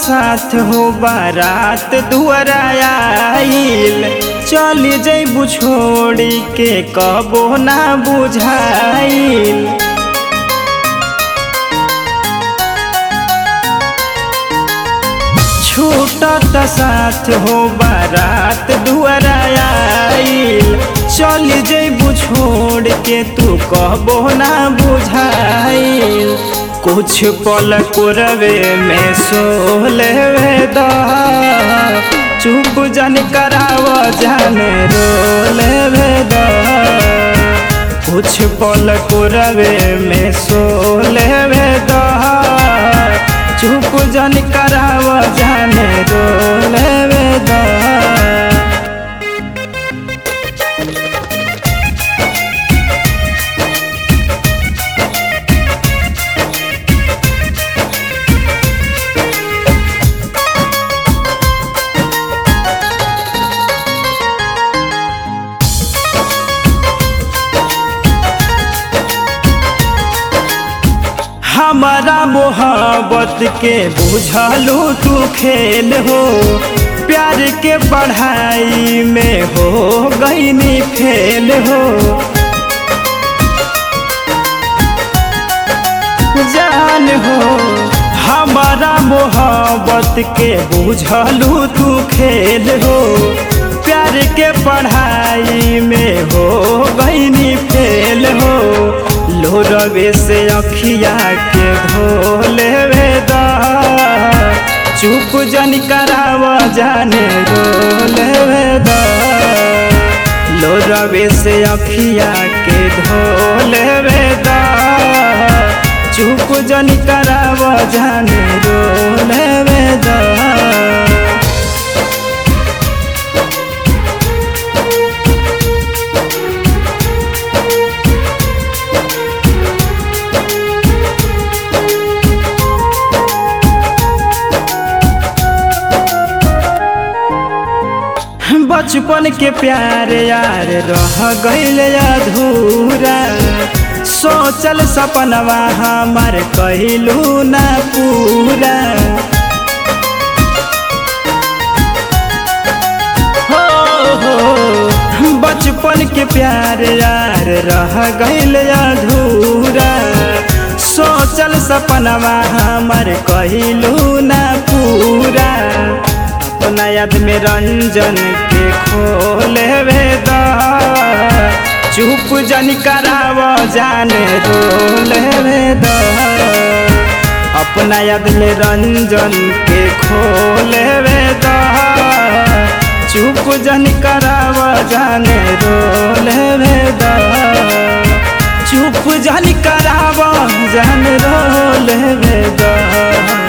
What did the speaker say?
साथ हो बारात दुआरा आइल चल जैबू छोड़ी के कबो ना बुझाइल छूटत साथ हो बारात दुआरा आइल चल जैबू छोड़ के तू कहबो ना बुझाइल कुछ पल कुरवे में सोले द चुप जन कराव जाने रोले द कुछ पल कुरवे में सोले द चुप जन कराव जाने रोले द हमारा मोहब्बत के बुझलू तू खेल हो प्यार के पढ़ाई में हो गईनी फेल हो जान हो हमारा मोहब्बत के बुझलू तू खेल हो प्यार के पढ़ाई में हो गईनी फेल हो लोरवे से अखिया के धोले वेदा चुप जन कराव जाने रोले वेदा लोरवे से अखिया के धोले वेदा चुप जन कराव जाने रोले वेदा बचपन के प्यार यार रह गईल अधूरा सोचल सपनवा हमार कहलू ना पूरा हो हो बचपन के प्यार यार रह गईल अधूरा सोचल सपनवा हमार कहलू ना पूरा अपना याद में रंजन के खोले वेदा चुप जन कराव जाने रोले वेदा अपना याद में रंजन के खोले वेदा चुप जन कराव जाने रोले वेदा चुप जन कराव जाने रोले वेदा